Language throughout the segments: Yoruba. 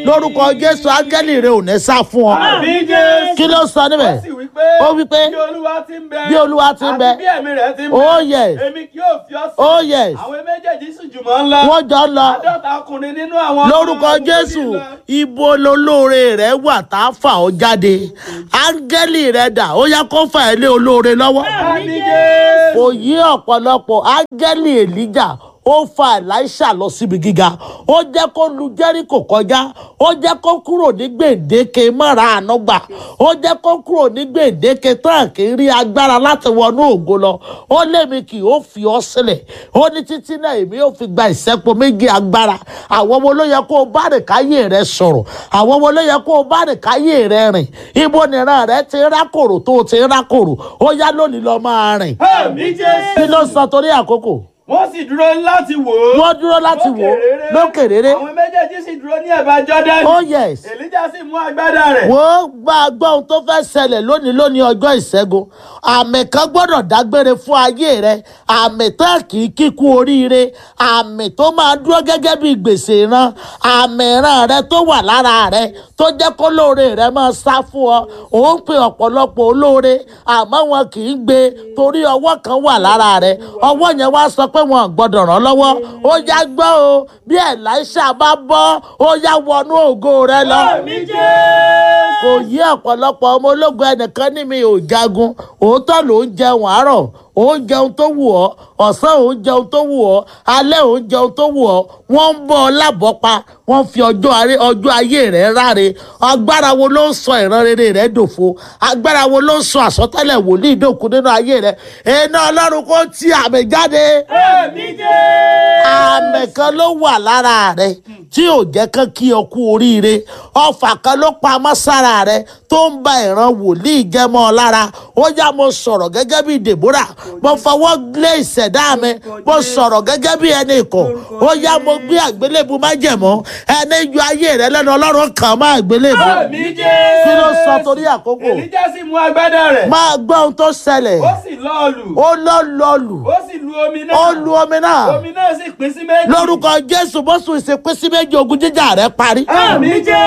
lórúkọ jésù áńgẹ́lì rẹ ò ní sá fún ọ àmì jésù. kí ló sọ níbẹ̀ ó sì wí pé. Ó wí pé, bí olúwa ti ń bẹ. bí Olúwa ti ń bẹ. àti bí ẹ̀mí rẹ̀ ti ń bẹ. Oh, yes. èmi kì yóò fi ọ́ sí. oh yes àwọn méjèèjì sì jùmọ̀ ń lọ. wọ́n jọ ń lọ àádọ́ta ọkùnrin nínú àwọn. lórúkọ ọmọ jésù ogun lọ. ibo lolóore rẹ wà tá a fà ọ jáde áńgẹ́lì rẹ dà ó yá kó fà ẹ́ lé olóore lọ́wọ́ àmì jésù. kò yí ọ̀pọ̀lọpọ̀ áńgẹ́lì èlíjà ó fa elisha lọ síbi gíga ó jẹ́ kó lu jẹ́ríkò kọjá ó jẹ́ kó kúrò ní gbèǹdéke mọ́ra ànágbà ó jẹ́ kó kúrò ní gbèǹdéke tán kì í rí agbára láti wọnú ògo lọ ó lémi kì ó fi ọ́ sílẹ̀ ó ní títí náà èmi ò fi gba ìṣẹ́po méjì agbára àwọn ọmọ ló yẹ kó o bá rìn káyé rẹ sọ̀rọ̀ àwọn ọmọ ló yẹ kó o bá rìn káyé rẹ rìn ibo nìran rẹ ti rákòrò tó o ti rákòrò ó yá lónìí lọ máa rìn àmì jésù. kí ló sọ torí àkókò wọ́n sì dúró láti wò ó. wọ́n dúró láti wò ó lókè rere àwọn méjèèjì sì dúró ní ẹ̀bá jọ́dánì. oh yes èlíjà sì mú agbádá rẹ̀. wò ó gba gbọ́ ohun tó fẹ́ ṣẹlẹ̀ lónìí lónìí ọjọ́ ìṣẹ́gun àmì kan gbọ́dọ̀ dágbére fún ayé rẹ àmì tán kì í kíkú oríire àmì tó máa dúró gẹ́gẹ́ bí gbèsè ìran àmì ìran rẹ tó wà lára rẹ tó jẹ́ kó lóore rẹ máa sá fún ọ ò ń pe ọ̀pọ̀lọpọ̀ olóore àmọ́ wọn kì í gbé torí ọwọ́ kan wà lára rẹ ọwọ́ yẹn wá sọ pé wọn ò gbọ́dọ̀ ràn lọ́wọ́ ó yá gbọ́ o bí Èlíṣà bá bọ́ ó yá wọnú ògo rẹ lọ àmì jésù. kò yí ọ̀pọ̀lọpọ̀ ọmọ ológun ẹnìkan ní mi ò jagun òótọ́ ló ń jẹun àárọ̀ ó ń jẹun tó wù ọ́ ọ̀sán ò ń jẹun tó wù ọ́ alẹ́ ò ń jẹun tó wù ọ́ wọ́n ń bọ́ ọ lábọ́ pa wọ́n fi ọjọ́ aré- ọjọ́ ayé rẹ̀ ráre agbára wo ló ń sọ ìran rere rẹ̀ dòfo agbára wo ló ń sọ àsọtẹ́lẹ̀ wòlíì dòkú nínú ayé rẹ̀ iná ọlọ́run kò tí àmì jáde àmì jésù. àmì kan ló wà lára rẹ tí ò jẹ́ kán kí ọ kú oríire ọfà kan ló pamọ́ sára rẹ tó ń ba ìran wòlíì jẹmọ́ ọ lára ó yá mo sọ̀rọ̀ gẹ́gẹ́ bí Deborah mo fọwọ́ lé ìṣẹ̀dá mi mo sọ̀rọ̀ gẹ́gẹ́ bí ẹni ikọ̀ ó yá mo gbé àgbélébù májẹ̀mọ́ ẹni yọ ayé rẹ lẹ́nu ọlọ́run kàn má àgbélébù àmì jésù. kí ló sọ torí àkókò èlíjà sì mú agbádá rẹ̀. máa gbọ́ ohun tó ṣẹlẹ̀ ó sì lọ́ọ̀lù. ó lọ lọlù ó sì lu omi náà. ó lu omi náà omi náà sì pín sí méjì. lórúkọ jésù bóṣù ìsìnkú sí méjì ogun jíjà rẹ parí. àmì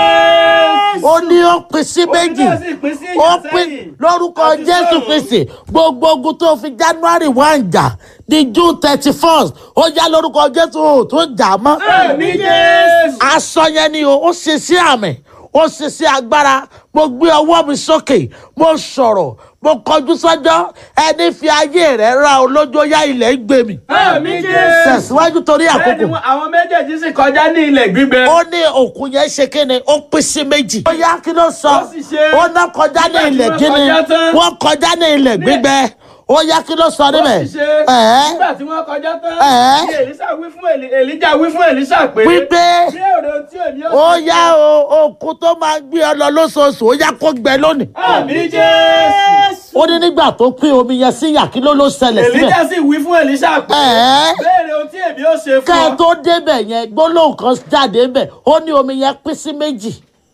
jésù. ó ní ó pín sí méjì omi náà sì pín sí ó ìyàsẹ́yìn. pín lórúkọ àti jésù sọ́run. kristi gbogbo ogun tó fi january one jà di june thirty first ó já lórúkọ jésù ò tó jà mọ́. àmì jésù. aṣọ yẹn ni o ó ṣe sí àmì ó ṣe sí agbára mo gbé ọwọ́ mi sókè mo sọ̀rọ̀ mo kọjú sọ́jọ́ ẹni fi ayé rẹ̀ ra olójó yá ilẹ̀ ń gbé mi. àmì jésù. tẹ̀síwájú torí bẹ́ẹ̀ ni àkókò wọ́n- àwọn méjèèjì sì kọjá ní ilẹ̀ gbígbẹ. ó ní òkun yẹn ṣe kíni ó pín sí méjì. ó yá kí ló sọ Ó sì ṣe- ó ná kọjá ní nígbà tí ilẹ̀ wọ́n kíni kọjá tán- wọ́n kọjá ní ilẹ̀ gbígbẹ ó yá kí ló sọ ó níbẹ̀. sì ṣe Ẹ̀ẹ́. nígbà tí wọ́n kọjá tán Ẹ̀ẹ́. ní èlísà wí fún Èlí- èlíjà wí fún èlísà pé wípé bí èrè ohun tí èmi ó yá o òkun tó máa gbé ọ lọ lóṣooṣù ó yá kó gbẹ lónìí. àmì jésù. ó ní nígbà tó pín omi yẹn sí yà kí ló ló ṣẹlẹ̀ síbẹ̀. èlíjà sì wí fún èlísà pé Ẹ̀ẹ́. béèrè ohun tí èmi ó ṣe kẹ́ fún ẹ ọ. tó débẹ̀ yẹn gbólóhùn kan jáde ńbẹ̀ ó ní omi yẹn pín sí méjì.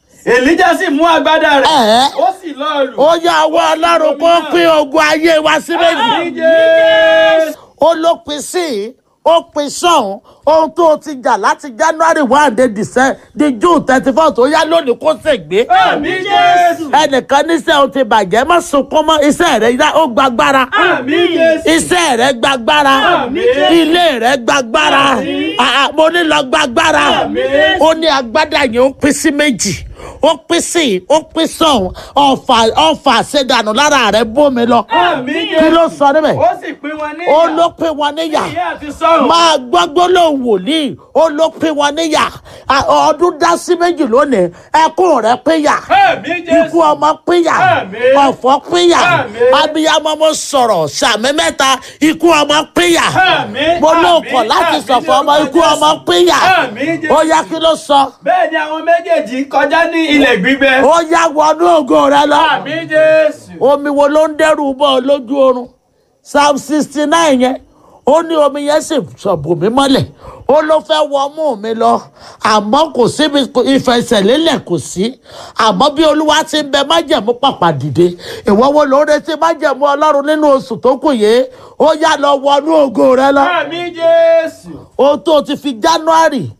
èlíjà sì mú agbádá rẹ̀ Ẹ̀ẹ́. ó sì lọ́ọ̀lù. ó yá ọwọ́ ọlọ́run kó pín ogun ayé wa sí méjì. àmì jésù. ó ló pin sí i ó pin sọ́hún ohun tó o ti jà láti january one de december di june thirty four tó yá lónìí kó ṣègbé. àmì jésù. ẹnìkan níṣẹ́ o ti bàjẹ́ má sunkún mọ́ iṣẹ́ rẹ̀ yá ó gbàgbára. àmì jésù. iṣẹ́ rẹ̀ gbàgbára Àmín. ilé rẹ̀ gbàgbára Àmín. àà, mo ní lọ gbàgbára Àmín. ó ní agbádá yẹn ó pín sí méjì ó pín sí ó pín sọ̀hún ọ̀fà ọ̀fà ṣẹ̀dànù lára rẹ̀ bómi lọ àmì kí jésù. ló sọ níbẹ̀ ó sì pín wọn ní ó ló pín wọn níyà ìyá àti sọ́run. máa gbọ́ gbólóhùn wòlíì ó ló pín wọn níyà À, ọdún dá sí méjì lónìí ẹkún rẹ̀ pínyà àmì jésù. ikú ọmọ pínyà Àmín. ọ̀fọ̀ pínyà Àmín. abiyamọ mo sọ̀rọ̀ sàmì mẹ́ta ikú ọmọ pínyà Àmín. mo ló Àmín. kọ̀ láti Àmín sọ̀fọ̀ ọmọ ní ikú orúkọ ọmọ Jésù. pínyà Àmín Jésù. ó yá kí ló sọ bẹ́ẹ̀ ni àwọn méjèèjì kọjá ní ilẹ̀ gbígbẹ. ó yá wọnú ògo rẹ lọ àmì jésù. omi wo ló ń dẹ́rù bọ́ ọ lójú oorun psalm sixty nine yẹn ó ní omi yẹn sì sọ̀bù mí mọ́lẹ̀ ó ló fẹ́ wọ mú mi lọ àmọ́ kò síbi ìfẹsẹ̀lélẹ̀ kò sí àmọ́ bí olúwa ti ń bẹ májẹ̀mú pàpà dìde ìwọ wo ló ń retí májẹ̀mú ọlọ́run nínú oṣù tó kù yìí ó yá lọ wọnú ògo rẹ lọ àmì jésù. ohun tó ti fi january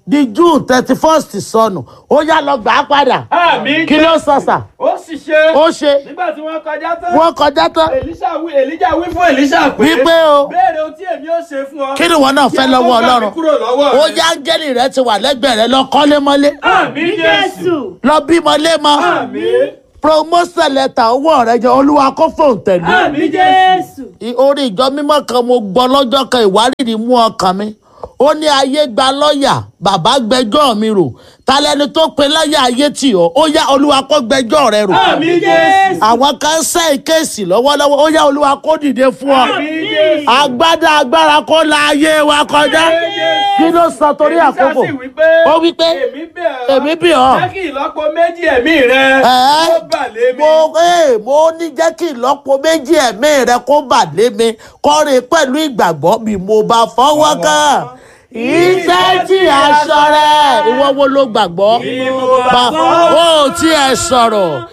di june thirty first sọnù ó yá lọ gbà á padà àmì kí ló sọ sà ó sì ṣe ó ṣe nígbà tí wọ́n kọjá tán wọ́n kọjá tán èlíṣà wí èlíjà wí fún èlíṣà pé Wípé o. béèrè ohun tí èmi ó ṣe fún ọ kí ni wọn náà fẹ́ Kí lọ́wọ́ ó gbà mí ọlọ́run kúrò lọ́wọ́ ó rẹ. yá áńgẹ́lì rẹ ti wà lẹ́gbẹ̀ẹ́ rẹ lọ kọ́lé mọ́lé àmì jésù Jésù. lọ bímọ lémọ àmì promotion letter owó rẹ jẹ olúwa kó fóun tẹ̀lé àmì jésù Jésù. I- orí ìjọ mímọ́ kan mo gbọ́ lọ́jọ́ kan ìwárìrì mú ọkàn mi ó ní ayé gba lọ́ọ̀yà bàbá gbẹjọ́ mi rò talẹ́ni tó pe lọ́ọ̀yà ayé tì ọ́ ó yá olúwa kó gbẹjọ́ rẹ rò àmì jésù àwọn kan ń sẹ́yìn kéèsì lọ́wọ́lọ́wọ́ ó yá olúwa kó dìde fún ọ àmì jésù. agbádá agbára kó la ayé wa kọjá kí ló sọ torí àkókò Èlíṣà sì wí pé ó wí pé èmi bẹ̀ ọ́ èmi bì ọ́ jẹ́ kí ìlọ́po méjì ẹ̀mí rẹ Ẹ́. kó bà lé mi. mo ee mo ní jẹ́ kí ìlọ́po méjì ẹ̀mí rẹ kó bà lé mi kọ́rin pẹ̀lú ìgbàgbọ́ bí mo bá fọwọ́ kàn iṣẹ́ tí aṣọ rẹ̀ ìwọ wo ló gbàgbọ́ Bí mo bá bá fọwọ́ ó tí ẹ sọ̀rọ̀